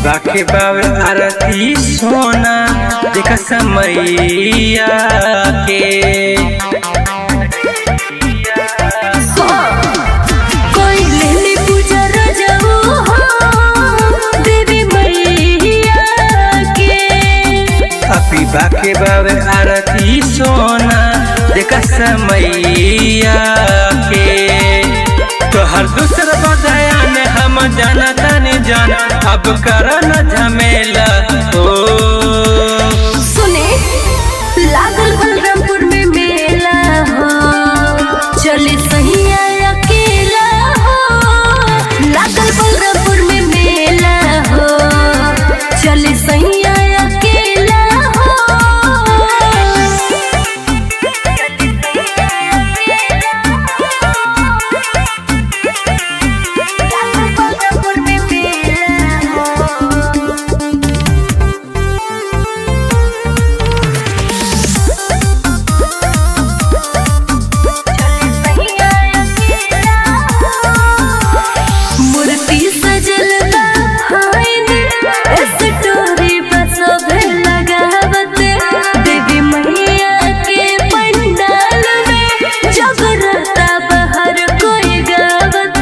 बाके बावे आरती सोना देख समैया के कोई लेले पूजा रजऊ हो देवी मैया के अपी बाके बावे आरती सोना देख समैया के तोहर दूसर बदयान हम जाना तानी जान अब कर न झमेला ओ सुने लागल बलरामपुर में मेला हो चले सही अकेला हो लागल बलरामपुर में मेला हो चले सही अकेला हो बलरामपुर में मेला हो मूर्ति सजल बा हाइन स्टोरी बस लगावत देवी मैया के पंडाल में जगरता बाहर कोई गावत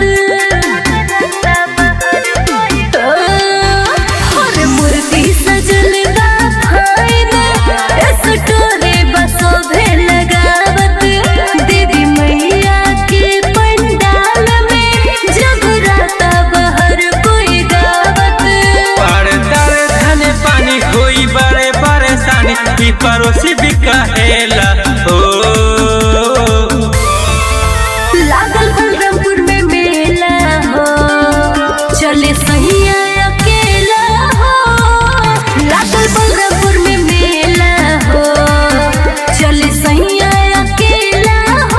और मूर्ति सजल बा हाइन स्टोरी बस लगावत देवी मैया के पंडाल में जगरता बाहर कोई गावत पड़तर धन पानी होई बड़े परेशानी ई पड़ोसी भी कहेला ओ लागल बलरामपुर में मेला हो चले सही अकेला हो लागल बलरामपुर में मेला हो चले सही अकेला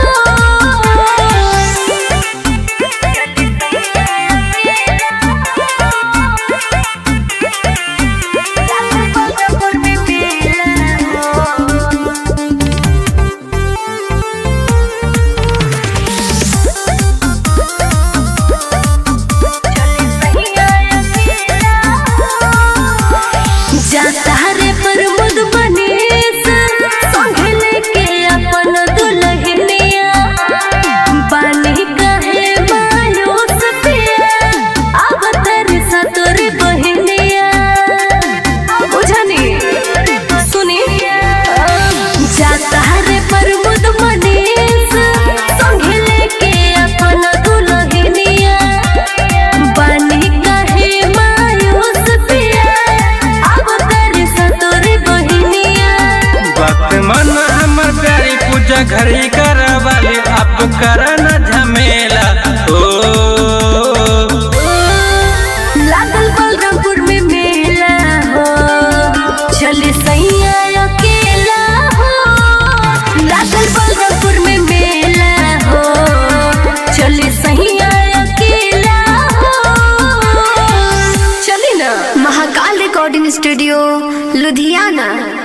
हो बलरामपुर में मेला हो जाता रे प्रमोद मनीष संग लेके अपन दुल्हनिया बानी कहे मायूस पिया अब तेरे सतोर बहनिया बुझनी सुनी जाता रे प्रमोद मनीष संग लेके अपन दुल्हनिया बानी कहे मायूस पिया अब तेरे सतोर बहनिया वक्त मन हमर प्यारी पूजा घरी करवाली अब कर न झमेला ओ लागल बलरामपुर में मेला हो चले सैया अकेला हो लागल बलरामपुर में मेला हो चले सैया अकेला हो चली ना महाकाल रिकॉर्डिंग स्टूडियो लुधियाना